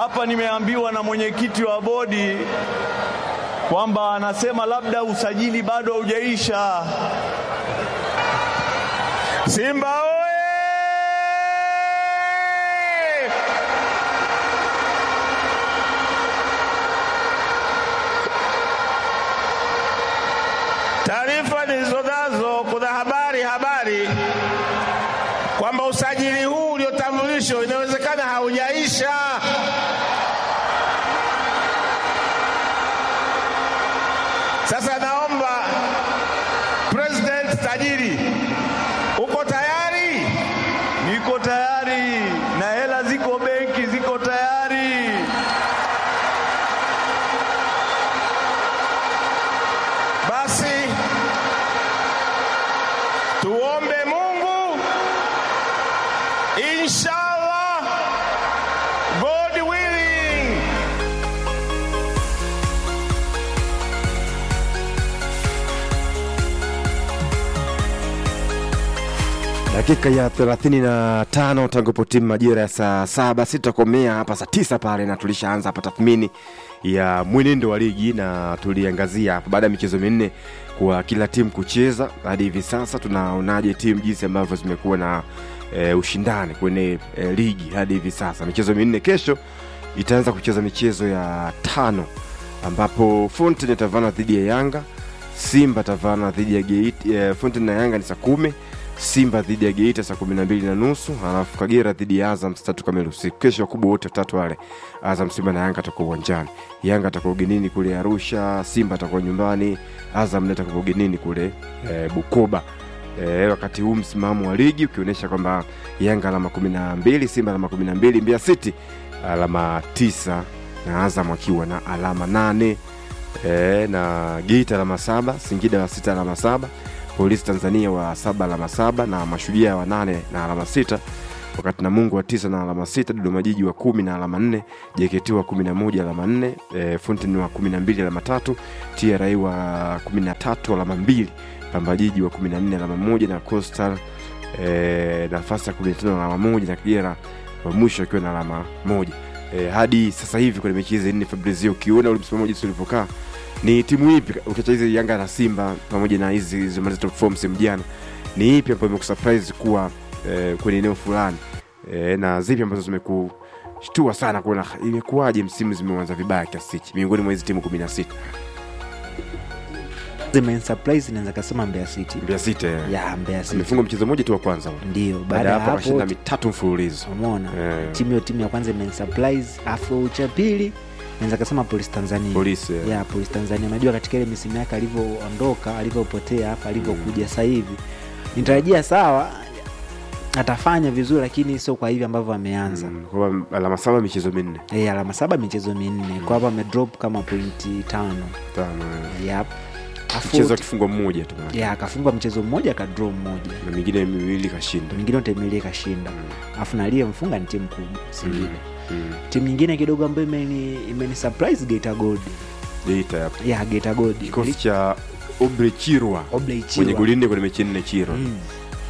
hapa nimeambiwa na mwenyekiti wa bodi kwamba anasema labda usajili bado haujaisha. Simba oye! Taarifa nilizonazo, kuna habari habari kwamba usajili huu uliotambulishwa inawezekana haujaisha. Sasa naomba President tajiri, uko tayari? Niko tayari na hela ziko benki, ziko tayari. Basi tuombe Mungu, inshallah, God willing. dakika ya 35 tangu po timu majira ya saa saba sitakomea hapa saa tisa pale na tulishaanza hapa tathmini ya mwenendo wa ligi na tuliangazia hapa baada ya michezo minne kwa kila timu kucheza hadi hivi sasa tunaonaje timu jinsi ambavyo zimekuwa na e, ushindani kwenye e, ligi hadi hivi sasa michezo minne kesho itaanza kucheza michezo ya tano ambapo Fountain itavana dhidi ya Yanga, Simba tavana dhidi ya Geita. E, Fountain na Yanga ni saa kumi, Simba dhidi ya Geita saa kumi na mbili na nusu halafu Kagera dhidi ya Azam saa tatu kamili usiku. Kesho wakubwa wote watatu wale, Azam, Simba na Yanga atakuwa uwanjani. Yanga atakuwa ugenini kule Arusha, Simba atakuwa nyumbani, Azam naye atakuwa ugenini kule e, Bukoba. E, wakati huu msimamo wa ligi ukionyesha kwamba Yanga alama kumi na mbili, Simba alama kumi na mbili, Mbeya City alama tisa na Azam akiwa na alama nane e, na Geita alama saba, Singida wa sita alama saba, Polisi Tanzania wa saba alama saba na Mashujaa wa nane na alama sita wakati Namungo wa tisa na alama sita, Dodoma Jiji wa kumi na alama nne, JKT wa kumi na moja alama nne, e, Fountain wa kumi na mbili alama tatu, TRA wa kumi na tatu alama mbili, Pamba Jiji wa kumi na nne alama moja na Coastal e, nafasi ya kumi na tano alama moja na Kagera wa mwisho akiwa na alama moja e, hadi sasa hivi kwenye mechi hizi nne Fabrizio, ukiona ule msimamo jinsi ulivyokaa, ni timu ipi ukiacha hizi Yanga na Simba pamoja na hizi zilizomaliza top four msimu jana, ni ipi ambayo imekusurprise kuwa e, kwenye eneo fulani e, na zipi ambazo zimekushtua sana kuona imekuwaje msimu zimeanza vibaya kiasi hichi miongoni mwa hizi timu kumi na sita zimensurprise naweza kasema Mbeya City Mbeya City eh, ya Mbeya City amefunga mchezo mmoja tu wa kwanza ule. ndio baada baada ya ya hapo akashinda hapo mitatu mfululizo umeona Eh. timu hiyo timu ya kwanza imensurprise afu cha pili naweza kasema polisi tanzania polisi eh. ya polisi tanzania unajua katika ile misimu yake alivyoondoka alivyopotea afu alivyokuja sasa hivi nitarajia sawa atafanya vizuri lakini sio kwa hivi ambavyo ameanza Mm, kwamba alama saba michezo minne Eh, alama saba michezo minne kwa hapa amedrop kama pointi tano tano eh. yep. Afu- mchezo akifungwa mmoja tu maana. ya akafungwa mchezo mmoja akadraw mmoja na mingine miwili kashinda mwingine utemilie kashinda alafu na aliyemfunga ni timu kubwa singine Mm. timu nyingine kidogo ambayo imeni, imeni surprise Geita Gold Geita hapo ya Geita Gold kikosi cha Obre Chirwa Obley mwenye Chirwa. goli nne kwenye mechi nne Chirwa Mm.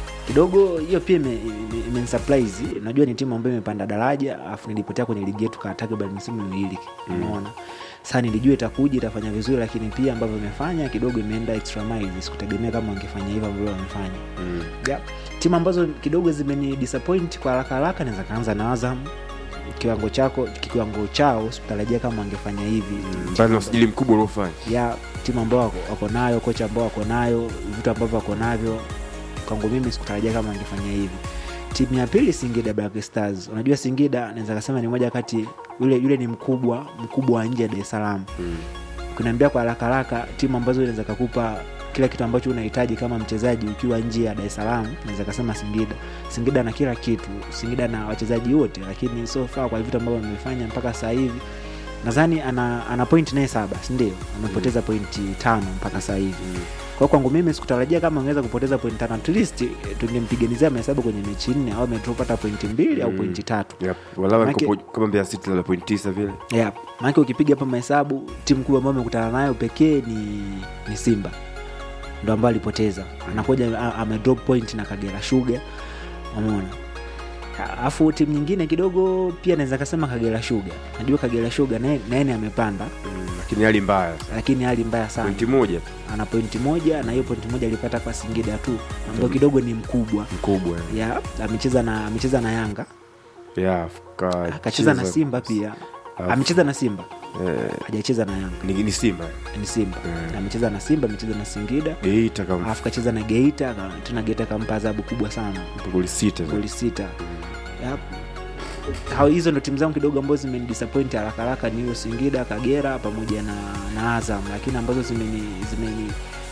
kidogo hiyo pia ime- ime- imenisurprise najua ni timu ambayo imepanda daraja alafu nilipotea kwenye ligi yetu kaa takriban misimu miwili unaona sasa nilijua itakuja itafanya vizuri lakini pia ambavyo imefanya kidogo imeenda extra miles sikutegemea kama wangefanya hivyo ambavyo wamefanya Mm. yeah. timu ambazo kidogo zimeni disappoint kwa haraka haraka naweza kaanza na Azam kiwango chako kiwango chao sikutarajia kama wangefanya hivi mbali na usajili mkubwa uliofanya ya timu ambao wako, wako nayo kocha ambao wako nayo vitu ambavyo wako navyo kwangu mimi sikutarajia kama angefanya hivi timu ya pili singida black stars unajua singida naweza kasema ni moja kati yule yule ni mkubwa mkubwa wa nje ya dar es salaam Mm. ukiniambia kwa haraka haraka timu ambazo inaweza kakupa kila kitu ambacho unahitaji kama mchezaji ukiwa nje ya dar es salaam naweza kasema singida singida na kila kitu singida na wachezaji wote lakini so far kwa vitu ambavyo amefanya mpaka sasa hivi nadhani ana, ana point naye saba sindio amepoteza pointi tano mpaka sasa hivi kwa hiyo kwangu mimi sikutarajia kama angeweza kupoteza pointi tano at least eh, tungempiganizia mahesabu kwenye mechi nne au amedrop hata pointi mbili au Mm. pointi tatu Yep. Walau Manake- alikopo- kama Mbeya City labda point tisa vile yeah. maanake ukipiga hapa mahesabu timu kubwa ambayo amekutana nayo pekee ni, ni simba ndo ambayo alipoteza anakuja a- amedrop point na kagera shuga umeona alafu timu nyingine kidogo pia naweza kasema kagera shuga najua kagera shuga naye naye ni amepanda Mm, lakini hali mbaya lakini hali mbaya sana pointi moja tu ana pointi moja na hiyo pointi moja alipata kwa singida tu ambayo kidogo ni mkubwa mkubwa ya amecheza na amecheza na yanga ya akacheza na simba pia Alafu- amecheza na simba eh, hajacheza na yanga ni, ni simba ni simba Mm. amecheza na simba amecheza na singida geita kama alafu kacheza na geita aka- tena geita kampa adhabu kubwa sana goli sita goli sita Yep. Hao- hizo ndo timu zangu kidogo ambazo zimenidisappoint haraka haraka ni hiyo singida kagera pamoja na, na azam lakini ambazo zimeni zimeni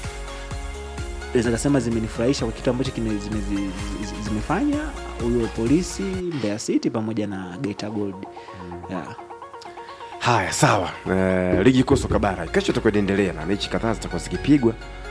naweza kasema zimenifurahisha kwa kitu ambacho kime, zime, zi- zi- zimefanya huyo polisi mbeya city pamoja na geita gold yeah. haya sawa eh, ligi kuu soka bara kesho itakuwa inaendelea na mechi kadhaa zitakuwa zikipigwa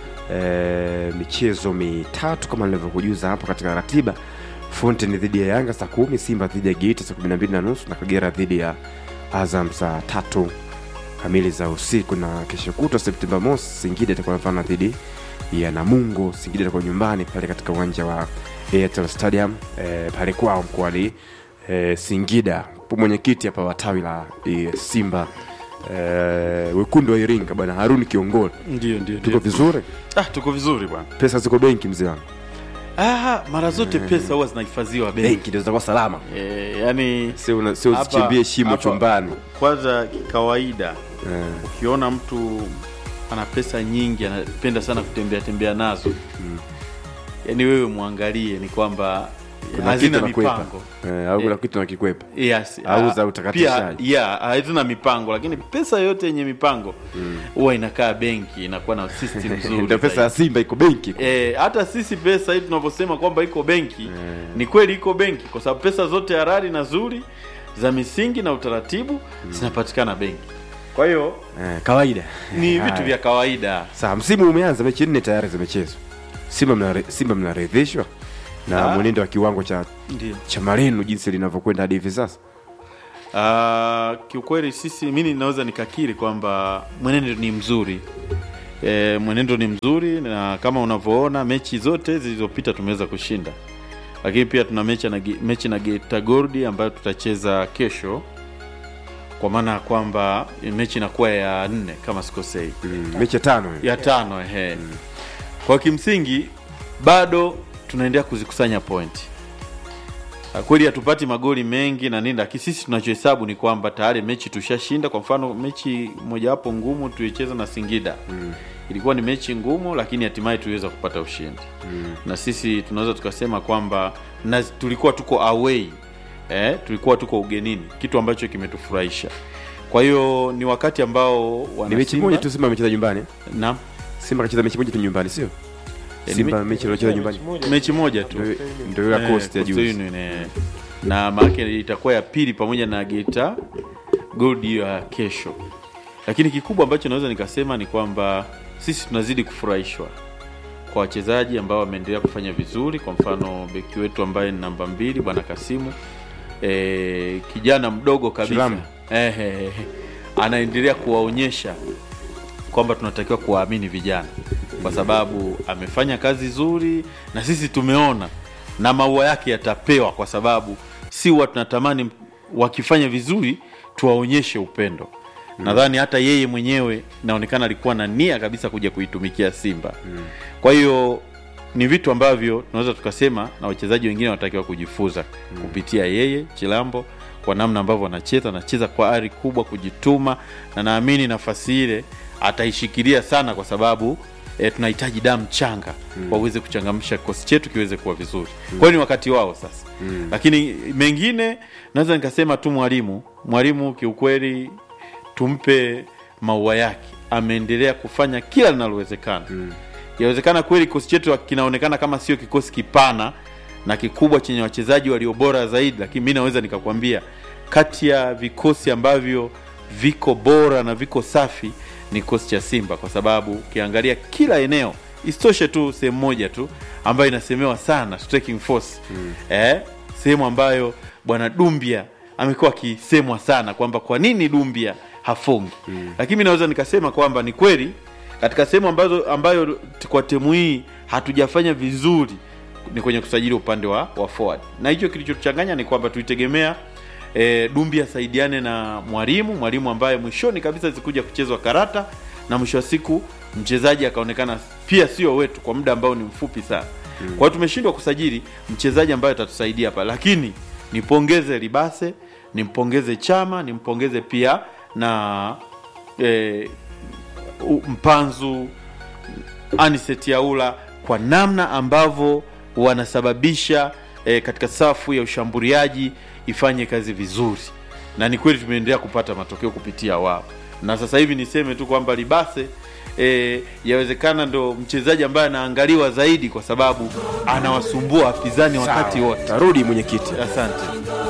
eh, michezo mitatu kama nilivyokujuza hapo katika ratiba fountain dhidi ya yanga saa kumi simba dhidi ya geita saa kumi na mbili na nusu na kagera dhidi ya azam saa tatu kamili za usiku na kesho kutwa septemba mosi singida itakuwa nafana dhidi ya namungo singida itakuwa nyumbani pale katika uwanja wa airtel stadium eh, pale kwao mkoani eh, singida mwenyekiti hapa wa tawi la eh, simba eh, wekundu wa iringa bwana haruni kiongoli ndio ndio tuko vizuri ah, tuko vizuri bwana pesa ziko benki mzee wangu ah, mara zote pesa huwa zinahifadhiwa benki benki ndio zitakuwa salama e, yani sio una- sio hapa- usichimbie shimo hapa- chumbani kwanza kikawaida eh, ukiona mtu ana pesa nyingi anapenda sana kutembea tembea nazo mm. yaani wewe mwangalie ni kwamba kuna hazina kitu nakwepa mipango eh, au kuna Eh. kitu nakikwepa yes, Au ah, za utakatishaji. pia yeah, hazina mipango lakini pesa yote yenye mipango huwa inakaa benki inakuwa na system nzuri ndio pesa ya zaidi. simba iko benki Eh, hata sisi pesa hii tunavyosema kwamba iko benki ni kweli iko benki kwa sababu pesa zote harari na zuri za misingi na utaratibu zinapatikana benki kwa hiyo eh, kawaida ni Haya. vitu vya kawaida Sawa, msimu umeanza, mechi nne tayari zimechezwa. Simba mnare- Simba mnaridhishwa na Ah. mwenendo wa kiwango cha ndio cha Marino jinsi linavyokwenda hadi hivi sasa. Uh, kiukweli sisi mi ninaweza nikakiri kwamba mwenendo ni mzuri e, mwenendo ni mzuri na kama unavyoona mechi zote zilizopita tumeweza kushinda lakini pia tuna mechi na, Ge- mechi na Geita Gold ambayo tutacheza kesho kwa maana ya kwamba mechi inakuwa ya nne kama sikosei Mm, mechi ya tano hiyo. ya tano ehe. Kwa kimsingi bado tunaendelea kuzikusanya pointi. Ah, Kweli hatupati magoli mengi na nini, lakini sisi tunachohesabu ni kwamba tayari mechi tushashinda. Kwa mfano mechi mojawapo ngumu tulicheza na Singida mm. ilikuwa ni mechi ngumu, lakini hatimaye tuliweza kupata ushindi mm. na sisi tunaweza tukasema kwamba na tulikuwa tuko away eh, tulikuwa tuko ugenini, kitu ambacho kimetufurahisha. Kwa hiyo ni wakati ambao wana Ni mechi Simba- moja tu Simba amecheza nyumbani. Naam. Simba kacheza mechi moja tu nyumbani, sio? ni Simba me- mechi iliyocheza nyumbani. mechi moja tu Ndio ndio ya Eh, Coast ya Coastal juzi. Union, eh. na maake itakuwa ya pili pamoja na Geita Gold ya kesho, lakini kikubwa ambacho naweza nikasema ni kwamba sisi tunazidi kufurahishwa kwa wachezaji ambao wameendelea kufanya vizuri. Kwa mfano beki wetu ambaye ni namba mbili bwana Kasimu e, kijana mdogo kabisa Shilamu. eh, eh, eh, anaendelea kuwaonyesha kwamba tunatakiwa kuwaamini vijana kwa sababu amefanya kazi nzuri na sisi tumeona na maua yake yatapewa kwa sababu si huwa tunatamani wakifanya vizuri tuwaonyeshe upendo nadhani hata yeye mwenyewe inaonekana alikuwa na nia kabisa kuja kuitumikia simba kwa hiyo ni vitu ambavyo tunaweza tukasema na wachezaji wengine wanatakiwa kujifunza kupitia yeye chilambo kwa namna ambavyo anacheza anacheza kwa ari kubwa kujituma na naamini nafasi ile ataishikilia sana kwa sababu e, tunahitaji damu changa mm. waweze kuchangamsha kikosi chetu kiweze kuwa vizuri mm. kwa hiyo ni wakati wao sasa mm. lakini mengine naweza nikasema tu mwalimu mwalimu kiukweli tumpe maua yake ameendelea kufanya kila linalowezekana mm. yawezekana kweli kikosi chetu kinaonekana kama sio kikosi kipana na kikubwa chenye wachezaji walio bora zaidi lakini mi naweza nikakwambia kati ya vikosi ambavyo viko bora na viko safi ni kikosi cha simba kwa sababu ukiangalia kila eneo isitoshe tu sehemu moja tu ambayo inasemewa sana striking force mm. eh, sehemu ambayo bwana dumbia amekuwa akisemwa sana kwamba kwa nini dumbia hafungi mm. lakini mi naweza nikasema kwamba ni kweli katika sehemu ambazo ambayo t- kwa timu hii hatujafanya vizuri ni kwenye kusajili upande wa, wa forward na hicho kilichotuchanganya ni kwamba tulitegemea e, dumbi asaidiane na mwalimu mwalimu ambaye mwishoni kabisa zikuja kuchezwa karata na mwisho wa siku mchezaji akaonekana pia sio wetu kwa muda ambao ni mfupi sana mm. kwa hiyo tumeshindwa kusajili mchezaji ambaye atatusaidia hapa lakini nipongeze libase nimpongeze chama nimpongeze pia na e, mpanzu Aniset Yaula kwa namna ambavyo wanasababisha e, katika safu ya ushambuliaji ifanye kazi vizuri, na ni kweli tumeendelea kupata matokeo kupitia wao, na sasa hivi niseme tu kwamba Libase e, yawezekana ndo mchezaji ambaye anaangaliwa zaidi kwa sababu anawasumbua wapinzani wakati wote. Tarudi mwenyekiti. Asante.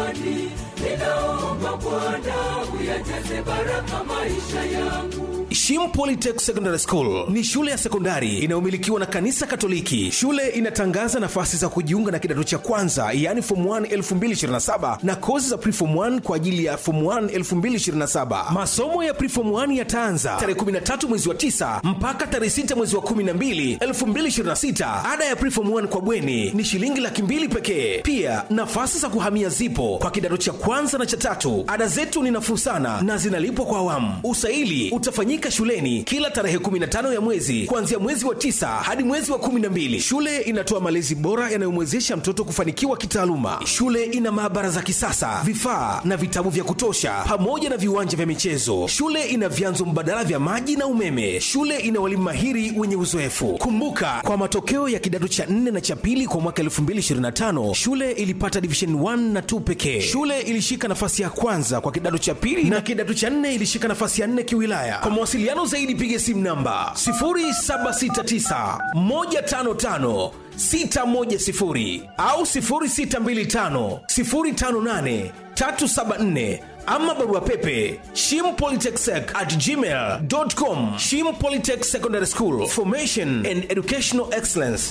Shim Polytech Secondary School ni shule ya sekondari inayomilikiwa na kanisa Katoliki. Shule inatangaza nafasi za kujiunga na kidato cha kwanza, yaani form 1 2027 na kozi za preform 1 kwa ajili ya form 1 2027. Masomo ya preform 1 yataanza tarehe 13 mwezi wa 9 mpaka tarehe 6 mwezi wa 12 2026. Ada ya preform 1 kwa bweni ni shilingi laki mbili pekee. Pia nafasi za kuhamia zipo kwa kidato cha kwanza na cha tatu. Ada zetu ni nafuu sana na zinalipwa kwa awamu. Usaili utafanyika shuleni kila tarehe 15 ya mwezi kuanzia mwezi wa tisa hadi mwezi wa 12. Shule inatoa malezi bora yanayomwezesha mtoto kufanikiwa kitaaluma. Shule ina maabara za kisasa, vifaa na vitabu vya kutosha, pamoja na viwanja vya michezo. Shule ina vyanzo mbadala vya maji na umeme. Shule ina walimu mahiri wenye uzoefu. Kumbuka, kwa matokeo ya kidato cha 4 na cha pili kwa mwaka 2025 shule ilipata division 1 na 2 pekee. Shule ilishika nafasi ya kwanza kwa kidato cha pili na kidato cha 4 ilishika nafasi ya 4 kiwilaya. Kwa mawasiliano zaidi piga simu namba 0769 155 610 au 0625 058 374 ama barua pepe shimpolytechsec at gmail.com shim polytech secondary school formation and educational excellence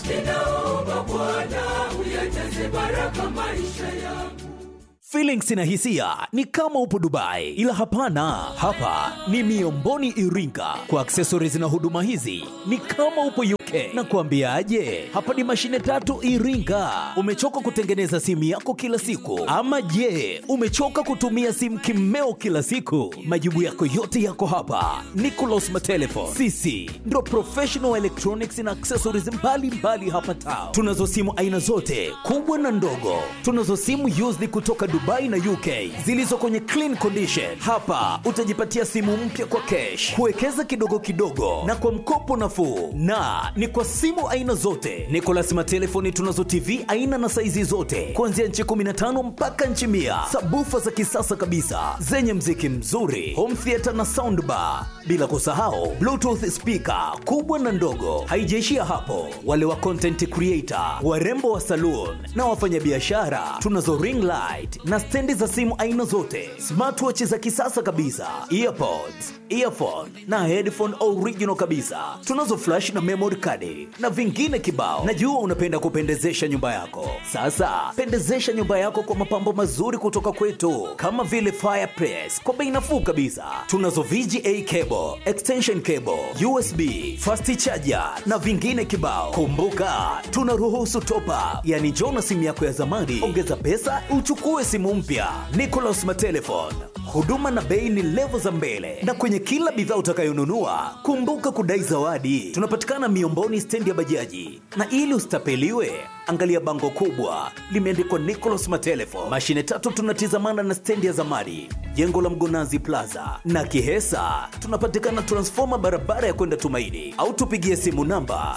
Feelings na hisia ni kama upo Dubai, ila hapana, hapa ni Miomboni Iringa. Kwa accessories na huduma hizi ni kama upo UK. Na kuambiaje, hapa ni mashine tatu Iringa. Umechoka kutengeneza simu yako kila siku, ama je, umechoka kutumia simu kimeo kila siku? Majibu yako yote yako hapa. Nicolas Matelefon, sisi ndo professional electronics na accessories mbalimbali mbali hapa town. Tunazo simu aina zote kubwa na ndogo, tunazo simu used kutoka Dubai na UK zilizo kwenye clean condition. Hapa utajipatia simu mpya kwa cash, kuwekeza kidogo kidogo na kwa mkopo nafuu, na ni kwa simu aina zote. Nicolas Matelefoni tunazo TV aina na saizi zote kuanzia nchi 15 mpaka nchi mia, sabufa za kisasa kabisa zenye mziki mzuri, home theater na soundbar, bila kusahau bluetooth speaker kubwa na ndogo. Haijaishia hapo, wale wa content creator, warembo wa saloon na wafanyabiashara tunazo ring light na stendi za simu aina zote, smartwatch za kisasa kabisa, earpods, earphone na headphone original kabisa. Tunazo flash na memory card na vingine kibao. Najua unapenda kupendezesha nyumba yako. Sasa pendezesha nyumba yako kwa mapambo mazuri kutoka kwetu, kama vile fireplace kwa bei nafuu kabisa. Tunazo VGA cable, extension cable, USB, fast charger na vingine kibao. Kumbuka tunaruhusu top up, yani njoo na simu yako ya zamani, ongeza pesa uchukue simu mpya. Nicolas Matelefon, huduma na bei ni levo za mbele, na kwenye kila bidhaa utakayonunua kumbuka kudai zawadi. Tunapatikana Miomboni, stendi ya bajaji, na ili usitapeliwe angalia bango kubwa limeandikwa Nicolas Matelefon. Mashine tatu tunatizamana na stendi ya zamani, jengo la Mgonazi Plaza na Kihesa. Tunapatikana transfoma barabara ya kwenda Tumaini, au tupigie simu namba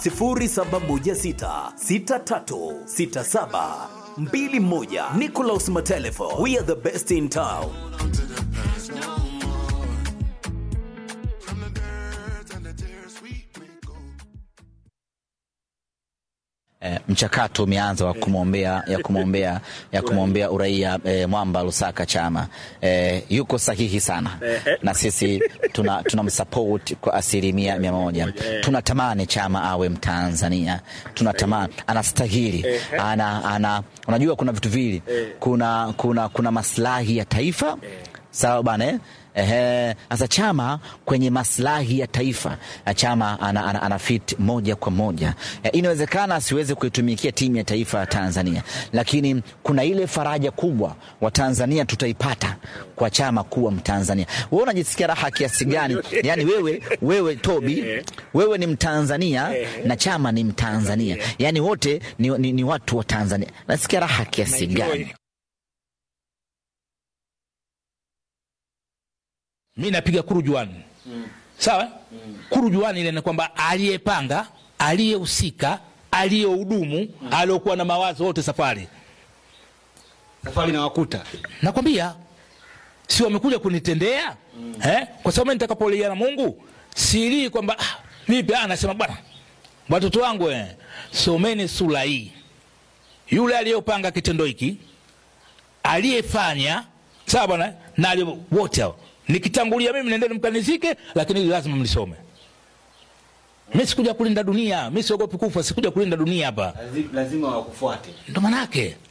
07166367 mbili moja. Nicolas Matelefo, we are the best in town. E, mchakato umeanza wa kumwombea ya kumwombea ya kumwombea uraia e, Mwamba Lusaka Chama e, yuko sahihi sana na sisi tuna tunamsupport kwa asilimia mia moja. Tunatamani Chama awe Mtanzania, tunatamani anastahili, ana, ana, unajua kuna vitu vili, kuna, kuna, kuna maslahi ya taifa sawa bana eh? Ehe, sasa chama kwenye maslahi ya taifa eh, chama ana, ana, ana fit moja kwa moja eh, inawezekana asiweze kuitumikia timu ya taifa ya Tanzania, lakini kuna ile faraja kubwa wa Tanzania tutaipata kwa chama kuwa Mtanzania. Wewe unajisikia raha kiasi gani? Yani wewe, wewe Tobi, wewe ni Mtanzania na chama ni Mtanzania, yani wote ni, ni, ni watu wa Tanzania. Nasikia raha kiasi gani? mi napiga kurujuani sawa kurujuani ile ni kwamba aliyepanga aliyehusika aliyehudumu aliokuwa na mawazo wote safari safari na wakuta nakwambia si wamekuja kunitendea eh? kwa sababu mimi nitakapolia na mungu silii kwamba ah, vipi ah, nasema bwana watoto wangu eh, someni sura hii yule aliyopanga kitendo hiki aliyefanya sawa bwana na aliye- wote hao nikitangulia mimi nendeni mkanizike lakini hili lazima mlisome mi sikuja kulinda dunia mi siogopi kufa sikuja kulinda dunia hapa lazima wakufuate ndo manake